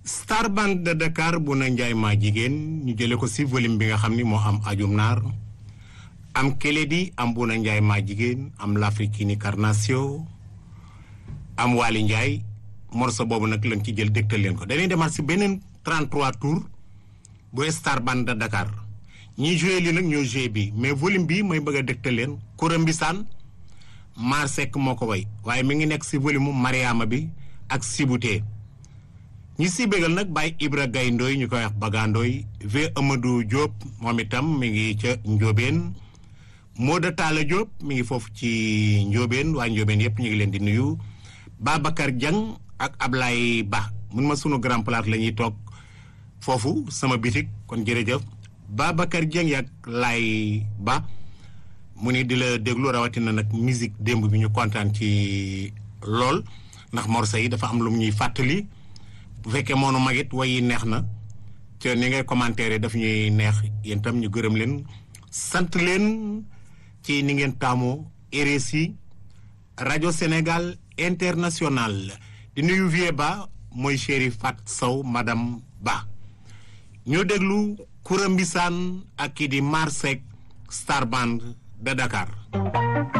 Star Band de Dakar bu na njaay maa jigéen ñu jële ko si volume bi nga xam ni moo am ajum naar am Keledi am bu na njaay maa jigéen am l'Africaine Carnation am Waly Ndiaye morceau boobu nag lañ ci jël dégtal leen ko dañuy demaat si beneen 33 tours bu Star Band de Dakar ñi joué li nag ñoo joué bi mais volume bi mooy bëgg a dégtal leen Koura Mbissane Mar Seck moo ko way waaye mi ngi nekk si volume mu Mariama bi ak Sibutee ñi si bégal nag Baye Ibra Gaye Ndoy ñu koy wax Bagandooy V Amadou Diop moom itam mi ngi ca Njóobeen Mooda Talla Diop mi ngi foofu ci Njóobeen waa Njóobeen yëpp ñu ngi leen di nuyu Babacar Dieng ak Ablaye Ba mun ma sunu grand place la ñuy toog foofu sama bitik kon jërëjëf Babacar Dieng ak Laay Ba mu ni di la déglu rawatina nag musique démb bi ñu kontaan ci lool ndax morceau yi dafa am lu mu ñuy fàttali bu fekkee moonu magit way yi neex na te ni ngay commentaire daf ñuy neex yéen tam ñu gërëm leen sant leen ci ni ngeen taamoo RSI rajo Sénégal international di nuyu vie ba mooy chéri Fat Sow madame Ba ñu déglu Koura Mbissane ak kii di Marsek Star Band de Dakar